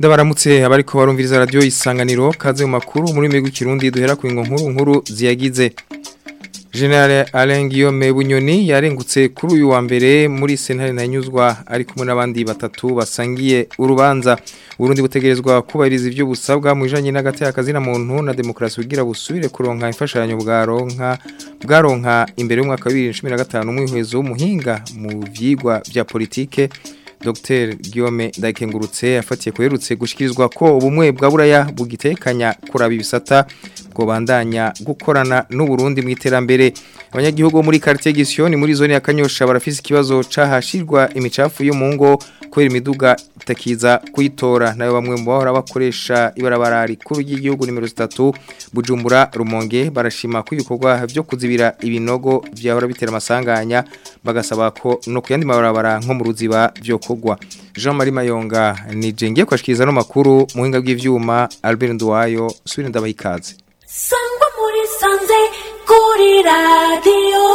ndabaramutse abariko barumviriza radio isanganiro kaze mu makuru muri migwi kirundi duhera ku nkuru nkuru ziyagize General Alain Guillaume Bunyoni yarengutse kuri uyu wa mbere muri sentare ntanyuzwa ari kumwe n'abandi batatu basangiye urubanza Burundi butegerezwa kubahiriza ivyo busabwa mu ijanye n'agati akazina muntu na demokrasi kugira busubire kuronka imfashanyo bwaronka bwaronka imbere y'umwaka wa 2015 umwihwezo w'umuhinga mu vyigwa vya politike Dr Guillaume Ndakengurutse afatiye kuherutse gushikirizwa ko ubumwe bwa buraya bugitekanya kuraba ibisata bwo bandanya gukorana n'u Burundi mu iterambere abanyagihugu muri quartier Gisioni muri zone ya Kanyosha barafise ikibazo cahashirwa imicafu yo mu ngo kubera imiduga itakiza kuyitora nayo bamwe mu bahora bakoresha ibarabara rikuru ry'igihugu nimero 3 Bujumbura Rumonge barashima ko ibikorwa byo kuzibira ibinogo vyahora bitera amasanganya bagasaba ko no kuyandi mabarabara nko mu ruziba byo kugwa Jean Marie Mayonga ni jengiye kwashikiriza no makuru muhinga bw'ivyuma Albert Nduwayo subire ndabahikaze Sangwa muri sanze kuri radio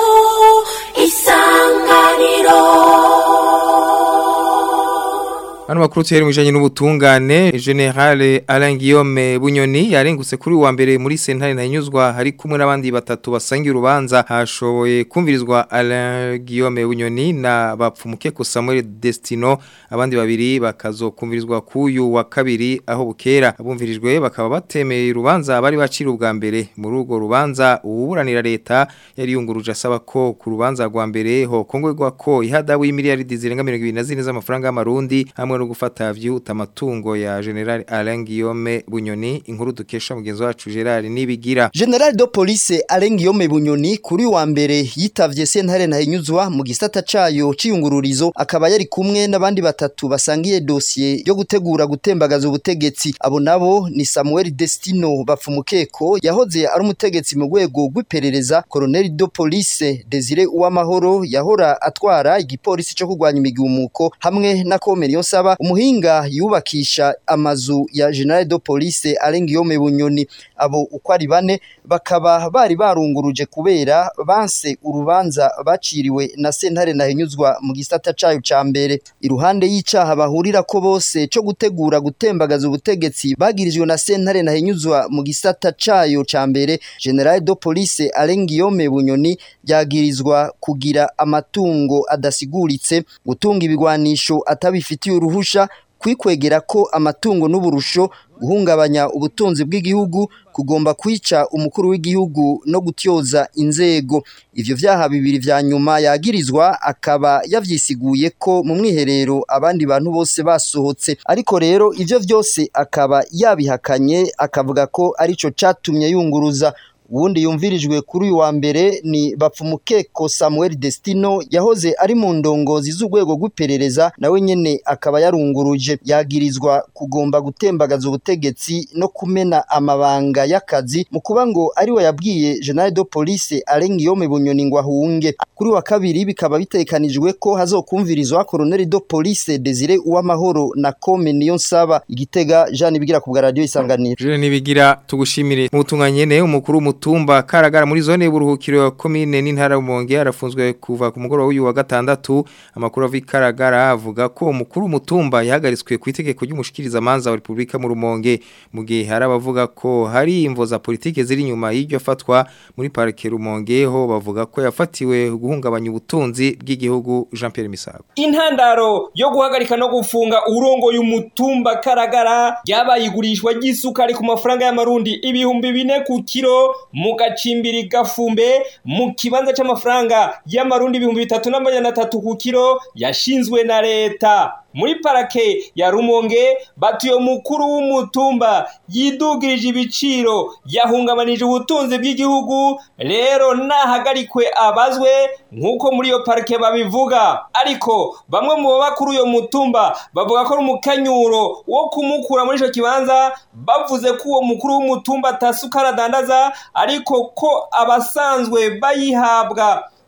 isanganiro Hano makuru tuheri mwijanye n'ubutungane General Alain Guillaume Bunyoni yarengutse kuri wa mbere muri sentare ntanyuzwa hari kumwe n'abandi batatu basangiye urubanza hashoboye kumvirizwa Alain Guillaume Bunyoni na bapfumuke ko Samuel Destino abandi babiri bakazokumvirizwa kuyu wa kabiri aho bukera abumvirijwe bakaba batemeye urubanza bari bacira ubwa mbere muri urwo rubanza uburanira leta yari yunguruje asaba ko ku rubanza rwa mbere ho kongwegwa ko ihadabu y'imiliyaridi zirenga 24 z'amafaranga y'amarundi hamwe no gufata vyuta amatungo ya General Alain Guillaume Bunyoni inkuru dukesha mugenzi wacu Gerard nibigira General de Police Alain Guillaume Bunyoni kuri wa mbere yitavye sentare ntahinyuzwa mu gisata cayo ciyungururizo akaba yari kumwe n'abandi batatu basangiye dossier yo gutegura gutembagaza ubutegetsi abo nabo ni Samuel Destino bapfumukeko yahoze ari umutegetsi mu rwego rw'iperereza Colonel de Police Desire Uwamahoro yahora atwara igipolisi cyo kurwanya imigumuko hamwe na Komeriyo Saba umuhinga yubakisha amazu ya General de Police Alain Guillaume Bunyoni abo uko ari bane bakaba bari barunguruje kubera banse urubanza baciriwe na sentare nahinyuzwa mu gisata cayo ca mbere iruhande y'icaha bahurira ko bose co gutegura gutembagaza ubutegetsi bagirijwe na sentare nahinyuzwa mu gisata cayo ca mbere General de Police Alain Guillaume Bunyoni yagirizwa kugira amatungo adasiguritse gutunga ibigwanisho atabifitiye uruhusha kwikwegera ko amatungo n'uburusho guhungabanya ubutunzi bw'igihugu kugomba kwica umukuru w'igihugu no gutyoza inzego ivyo vyaha bibiri vya nyuma yagirizwa akaba yavyisiguye ko mu mwiherero abandi bantu bose basohotse ariko rero ivyo vyose akaba yabihakanye akavuga ko arico catumye yunguruza uwundi yumvirijwe kuri uyu wa mbere ni bapfumukeko Samuel Destino yahoze ari mu ndongozi z'urwego rw'iperereza nawe nyene akaba yarunguruje yagirizwa kugomba gutembagaza ubutegetsi no kumena amabanga y'akazi mu kuba ngo ari we yabwiye General de Police Alain Guillaume Bunyoni ngo ahunge kuri wa kabiri bikaba bitekanijwe ko hazokumvirizwa Colonel de Police Desire Uwamahoro na Kome Niyonsaba igitega Jean Bigira ku bwa radio isanganiro Jean nibigira tugushimire mu tunganyene umukuru mutumba karagara muri zone y'uburuhukiro ya commune n'intara y'umonge arafunzwe kuva ku mugoroba w'uyu wa gatandatu amakuru avi karagara avuga ko umukuru mutumba yahagaritswe ku itegeko ry'umushikiriza manza wa Republika mu rumonge mu gihe hari abavuga ko hari imvo za politike ziri inyuma y'iryo fatwa muri parike rumonge ho bavuga ko yafatiwe guhungabanya ubutunzi bw'igihugu Jean Pierre Misago intandaro yo guhagarika no gufunga urongo y'umutumba karagara ryabaye igurishwa ry'isukari ku mafaranga y'amarundi ibihumbi bine ku kiro mu gacimbiri gafumbe mu kibanza c'amafaranga y'amarundi ibihumbi bitatu n'amajana atatu ku kiro yashinzwe na leta muri parake ya rumonge batuye mukuru w'umutumba yidugirije ibiciro yahungabanije ubutunzi bw'igihugu rero nahagarikwe abazwe nk'uko muri iyo parake babivuga ariko bamwe mu baba kuri uyo mutumba bavuga ko ari umukanyuro wo kumukura muri ico kibanza bavuze ko uwo mukuru w'umutumba atasukara adandaza ariko ko abasanzwe bayihabwa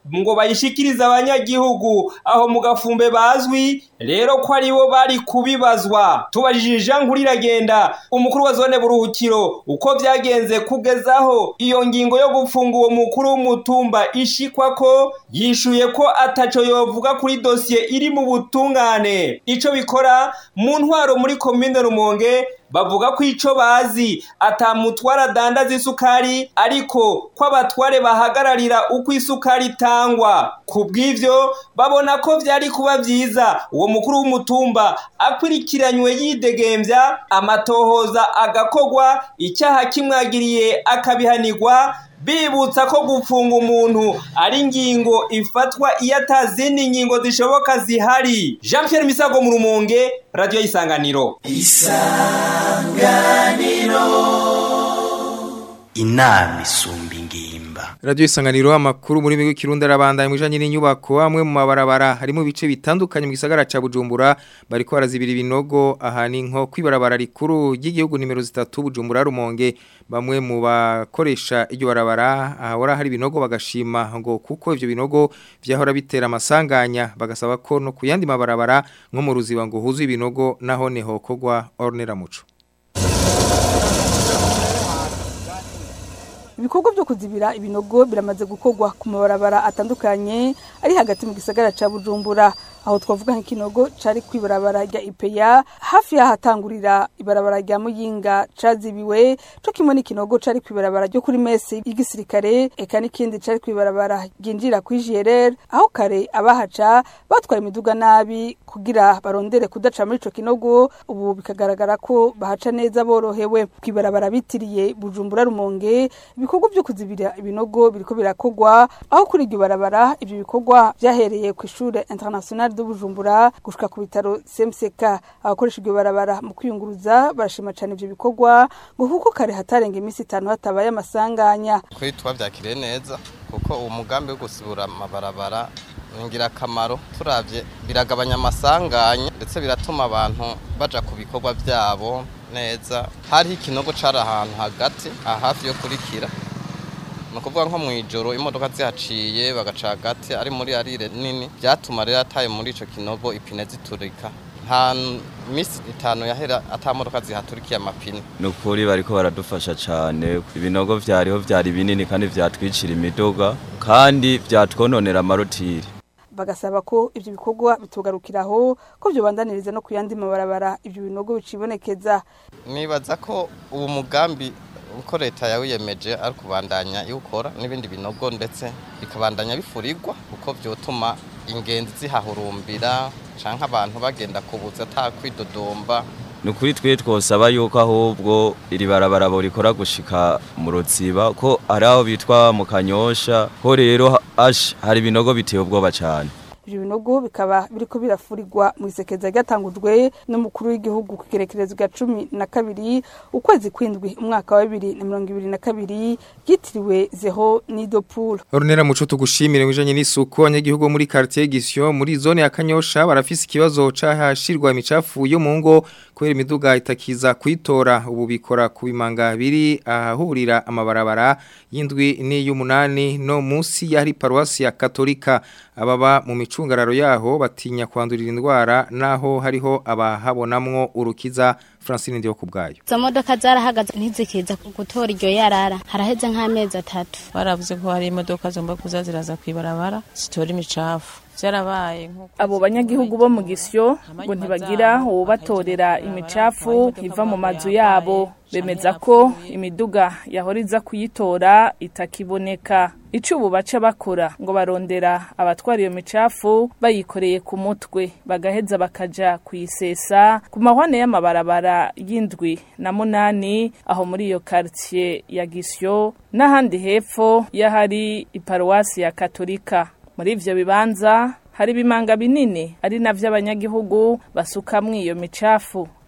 ngo bayishikirize abanyagihugu aho mu gafumbe bazwi rero ko aribo bari kubibazwa tubajije Jean Nkuriragenda umukuru wa zone buruhukiro uko byagenze kugezaho iyo ngingo yo gufunga uwo mukuru w'umutumba ishikwa ko yishuye ko ataco yovuga kuri dosiye iri mu butungane ico bikora mu ntwaro muri komine Rumonge bavuga ko ico bazi atamutwara dandaza isukari ariko ko abatware bahagararira uko isukari itangwa ku bw'ivyo babona ko vyari kuba vyiza uwo mukuru w'umutumba akurikiranywe yidegembya amatohoza agakogwa icyaha kimwagiriye akabihanirwa bibutsa ko gufunga umuntu ari ingingo ifatwa iyo atazindi ngingo zishoboka zihari jean Pierre misago mu rumonge radiyo y'isanganiro inama isumba ingimba Radio isanganiro amakuru muri migo kirundi arabandanya mu bijanye n'inyubako amwe mu mabarabara harimo bice bitandukanye mu gisagara ca Bujumbura bariko barazibira ibinogo ahani nko kwibarabara rikuru ry'igihugu nimero 3 Bujumbura Rumonge bamwe mu bakoresha iryo barabara ahora hari ibinogo bagashima ngo kuko ivyo binogo vyahora bitera amasanganya bagasaba ko no kuyandi mabarabara nko mu ruziba ngo huzu ibinogo naho neho kogwa ornera muco ibikorwa byo kuzibira ibinogo biramaze gukorwa ku mabarabara atandukanye ari hagati mu gisagara ca Bujumbura aho twavuga nk'ikinogo cari kwibarabara rya IPEA hafi yahatangurira ibarabara rya Muyinga cazibiwe co kimwe n'ikinogo cari kwibarabara ryo kuri mesi y'igisirikare eka n'ikindi cari kwibarabara ryinjira kuri JRR aho kare abahaca batwara imiduga nabi kugira barondere kudaca muri ico kinogo ubu bikagaragara ko bahaca neza borohewe kwibarabara bitiriye Bujumbura Rumonge ibikorwa byo kuzibira ibinogo biriko birakogwa aho kuri iryo barabara ibyo bikorwa byahereye ku ishure international de Bujumbura gushika ku bitaro CMCK abakoresha iryo barabara mu kwiyunguruza barashima cyane ibyo bikorwa ngo kuko kare hatarenga iminsi itanu hatabaye amasanganya kuri twabyakiriye neza kuko uwo mugambi wo gusibura amabarabara ni ingirakamaro turabye biragabanya amasanganya ndetse biratuma abantu baja ku bikorwa byabo neza hariho ikinogo cari ahantu hagati hafi yo kurikira ni ukuvuga nko mu ijoro imodoka zihaciye bagaca hagati ari muri arire nini byatuma rero ataye muri icyo kinogo ipine ziturika nta minsi itanu yahera atamodoka zihaturikiye amapine ni ukuri bariko baradufasha cyane ibinogo vyariho vyari binini kandi vyatwicira imiduga kandi vyatwononera amarotiri bagasaba ko ivyo bikorwa bitugarukiraho ko vyobandaniriza no kuyandi mabarabara ivyo binogo bicibonekeza nibaza ko uwo mugambi uko leta yawiyemeje ari kubandanya iwukora n'ibindi binogo ndetse bikabandanya bifurirwa kuko vyotuma ingenzi zihahurumbira canke abantu bagenda kubuza ata kwidodomba ni ukuri twe twosaba yuko ahubwo iri barabara borikora gushika mu rutsiba ko ari aho bitwa mu kanyosha ko rero ash hari ibinogo biteye ubwoba cyane ivyo binogo bikaba biriko birafurirwa mu isekeza ryatangujwe n'umukuru w'igihugu ku kirekerezo bwa cumi na kabiri ukwezi kwindwi umwaka wa bibiri na mirongo ibiri na kabiri ryitiriwe zeho nidopool Ornera muco tugushimire mwijanye n'isuku abanyagihugu muri quartier Gisyo muri zone ya Kanyosha barafise ikibazo cahashirwa imicafu yo mu ngo kubera imiduga itakiza kwitora ubu bikora ku bimanga biri ahahurira amabarabara y'indwi n'iy'umunani no munsi yari paruwasi ya Katolika ababa mu micungararo yaho batinya kwandurira indwara naho hariho abahabonamwo urukiza Francine ndiyo kubgayo izo modoka zarahagaze ntizikiza gutora iryo yarara haraheze nk'amezi atatu baravuze ko hari imodoka zomba kuza ziraza kwibarabara zitora imicafu byarabaye abo banyagihugu bo mu gisyo ngo ntibagira uwubatorera imicafu iva mu mazu yabo bemeza ko imiduga yahora iza kuyitora itakiboneka icyo ubu baca bakora ngo barondera abatwara iyo micafu bayikoreye ku mutwe bagaheza bakaja kuyisesa ku mahwane y'amabarabara y'indwi na munani aho muri iyo quartier ya gisyo n'ahandi hepfo y'ahari iparuwasi ya katolika muri ivyo bibanza hari ibimanga binini ari navyo abanyagihugu basukamwo iyo micafu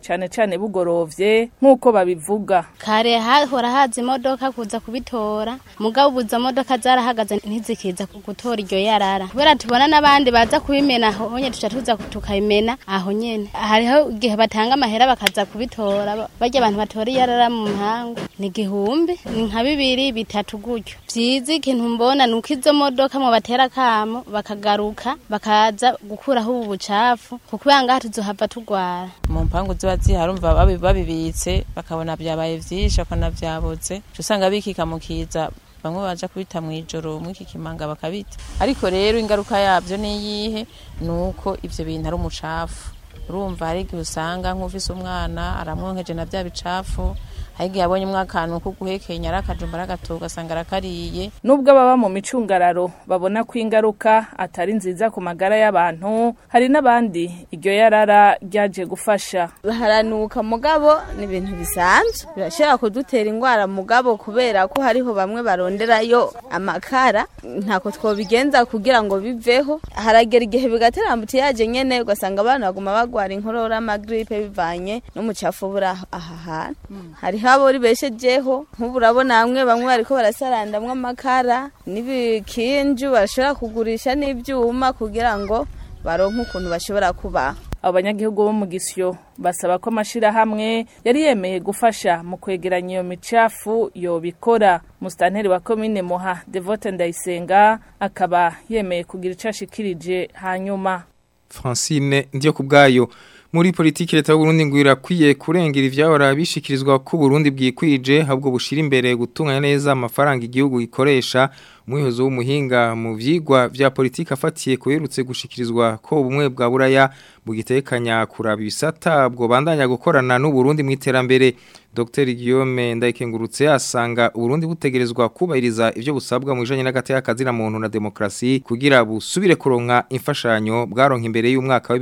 cane cane bugorovye nk'uko babivuga kare hahora haza imodoka kuza kubitora mugabo ubu izo modoka zarahagaze ntizikiza gutora iryo yarara kubera tubona n'abandi baza kubimena aho nyene tuca tuza tukabimena aho nyene hariho igihe batanga amahera bakaza kubitora barya abantu batora iyarara mu mpangu ni igihumbi ni nka bibiri bitatu gutyo vyiza ikintu mbona ni uko izo modoka mu batera kamo bakagaruka bakaza gukuraho ubu bucafu kuko ngaha tuzohava tugwara mu mpangu ziba zihari umva babi- babibitse bakabona vyabaye vyinshi bakabona vyabotse uca usanga bikika mu kiza bamwe baja kubita mw'ijoro mw'iki kimanga bakabita ariko rero ingaruka yavyo niyihe ni uko ivyo bintu ari umucafu urumva hari igihe usanga nk'ufise umwana aramwonkeje na vya bicafu hari igihe abonye akantu ko guhekenya ari akajumba aragatoga ugasanga arakariye nubwo baba mu micungararo babona ko ingaruka atari nziza ku magara y'abantu hari n'abandi iryo yarara ryaje gufasha haranuka mugabo ni ibintu bisanzwe birashobora kudutera indwara mugabo kubera ko hariho bamwe baronderayo amakara ntako twobigenza kugira ngo biveho haragera igihe bigatera ambutiyaje nyene ugasanga abantu baguma bagwara inkorora amagripe bivanye n'umucafu buri aho- aha hantu hariho abo ribeshejeho nk'ubu urabona bamwe bamwe bariko barasarandamwo amakara n'ibikinju barashobora kugurisha n'ivyuma kugira ngo baronke ukuntu bashobora kubaho abo banyagihugu bo mu gisyo basaba ko amashirahamwe yari yemeye gufasha mu kwegeranya iyo micafu yobikora musitanteri wa komine muha devote ndayisenga akaba yemeye kugira ico ashikirije hanyuma Francine ndiyo kubgayo muri politiki leta y'u Burundi ngo irakwiye kurengera ivyahora bishikirizwa ko Burundi bwikwije habwo bushira imbere gutunganya neza amafaranga igihugu gikoresha umuyobozi w'umuhinga mu vyigwa vya politiki afatiye kuherutse gushikirizwa ko ubumwe bwa buraya bugitekanya kuraba ibisata bwo bandanya gukorana n'u Burundi mu iterambere Dr Guillaume Ndayikengurutse asanga Burundi butegerezwa kubahiriza ivyo busabwa mu bijanye n'agateka kazina muntu na demokrasi kugira busubire kuronka imfashanyo bwaronka imbere y'umwaka wa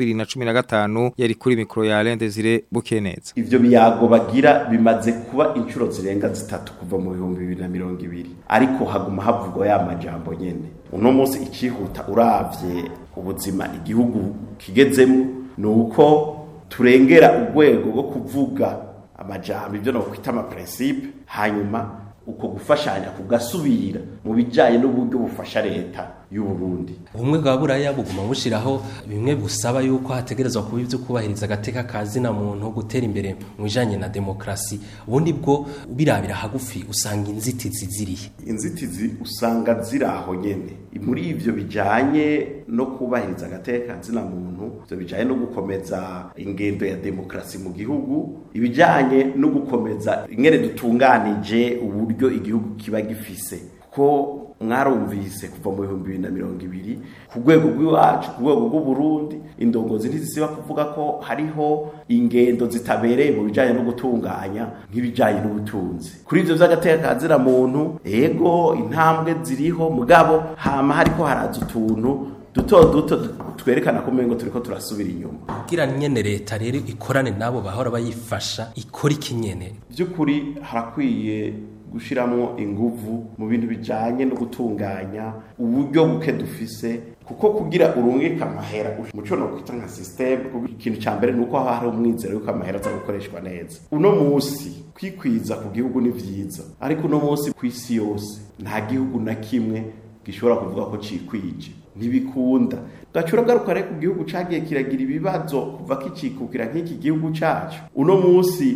2015 yari kuri mikro ya Alain Desire Bukeneza ivyo biyago bagira bimaze kuba inshuro zirenga zitatu kuva mu bihumbi bibiri na mirongo ibiri ariko haguma havugwa ya majambo nyene uno munsi icihuta uravye ubuzima igihugu kigezemo ni uko turengera urwego rwo kuvuga amajambo ivyo nokwita amaprincipe hanyuma uko gufashanya kugasubira mu bijanye n'uburyo bufasha leta y'u Burundi ubumwe bwa buraya buguma bushiraho bimwe busaba yuko hategerezwa kuba ivyo kubahiriza agateka kazina muntu gutera imbere mu bijanye na demokrasi ubundi bwo birabira hagufi usanga inzitizi zirihe inzitizi usanga ziri aho nyene muri ivyo bijanye no kubahiriza agateka kazina muntu ivyo bijanye no gukomeza ingendo ya demokrasi mu gihugu ibijanye no gukomeza ingene dutunganije uburyo igihugu kiba gifise ko mwarumvise kuva mu bihumbi bibiri na mirongo ibiri ku rwego rw'iwacu ku rwego rw'uburundi indongozi ntizisiba kuvuga ko hariho ingendo zitabereye mu bijanye no gutunganya nk'ibijanye n'ubutunzi kuri ivyo vy'agateka kazira muntu ego intambwe ziriho mugabo hama hariko haraza utuntu duto duto twerekana ko umengo turiko turasubira inyuma kugira nyene leta rero ikorane nabo bahora bayifasha ikora iki nyene by'ukuri harakwiye gushiramwo inguvu mu bintu bijanye no gutunganya uburyo buke dufise kuko kugira urungika amahera muco no kwita nka system kuko ikintu ca mbere nuko haba hari umwizero yuko amahera aza gukoreshwa neza uno musi kwikwiza ku gihugu ni vyiza ariko uno musi kw'isi yose nta gihugu na kimwe gishobora kuvuga ko cikwije ntibikunda gacura garuka rero ku gihugu cagiye kiragira ibibazo kuva kicikukira nk'iki gihugu cacu uno musi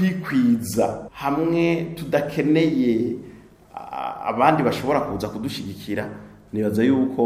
kwikwiza hamwe tudakeneye a- abandi bashobora kuza kudushigikira nibaza yuko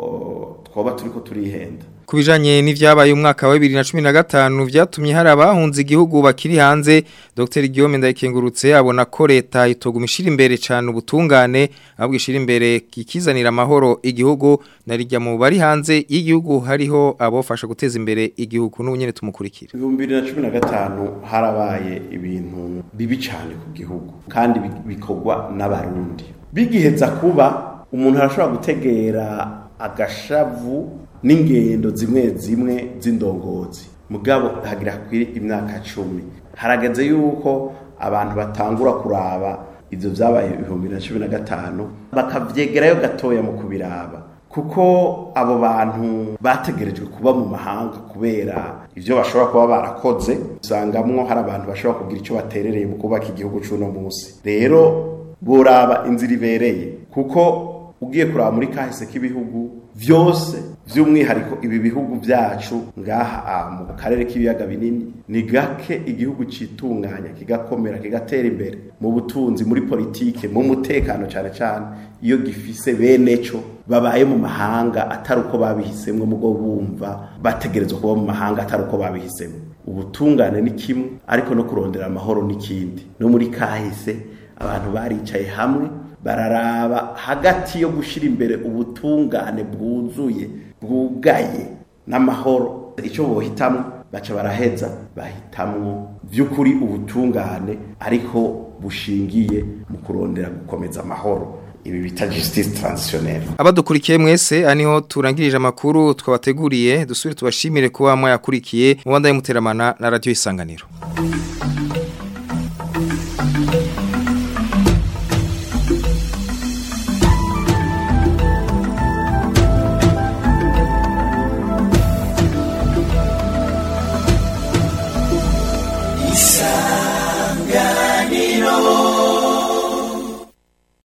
o, twoba turiko turihenda Kubijanye n'ivyabaye umwaka wa 2015 vyatumye hari abahunze igihugu bakiri hanze Dr Guillaume Ndayikengurutse abona ko leta itogumishira imbere cyane ubutungane ahubwo ishira imbere kikizanira amahoro igihugu narijya mu bari hanze y'igihugu hariho abofasha guteza imbere igihugu n'ubunyene tumukurikira ibihumbi bibiri na cumi na gatanu harabaye ibintu bibi cyane ku gihugu kandi bi- bikorwa n'abarundi bigiheza kuba umuntu arashobora gutegera agashavu n'ingendo zimwe zimwe z'indongozi mugabo hagira hakwire imyaka cumi harageze yuko abantu batangura kuraba ivyo vyabaye ibihumbi bibiri na cumi na gatanu bakavyegerayo gatoya mu kubiraba kuko abo bantu bategerejwe kuba mu mahanga kubera ivyo bashobora kuba barakoze usangamwo hari abantu bashobora kugira icyo baterereye mu kubaka igihugu c'uno munsi rero boraba inzira ibereye kuko ugiye kuraba muri kahise k'ibihugu vyose vy'umwihariko ibi bihugu vyacu ngaha mu karere k'ibiyaga binini ni gake igihugu citunganya kigakomera kigatera imbere mu butunzi muri politike mu mutekano cane cane iyo gifise bene co babaye mu mahanga atari uko babihisemwo mugo bumva bategerezwa kuba mu mahanga atari uko babihisemwo ubutungane ni kimwe ariko no kurondera amahoro n'ikindi no muri kahise abantu baricaye hamwe bararaba hagati yo gushira imbere ubutungane bwuzuye bwugaye n'amahoro icyo bohitamwo baca baraheza bahitamwo by'ukuri ubutungane ariko bushingiye mu kurondera gukomeza amahoro ibi bita justice transitionnelle abadukurikiye mwese aniho turangirije amakuru twabateguriye dusubire tubashimire kuba mwayakurikiye mu banda y'umuteramana na radio isanganiro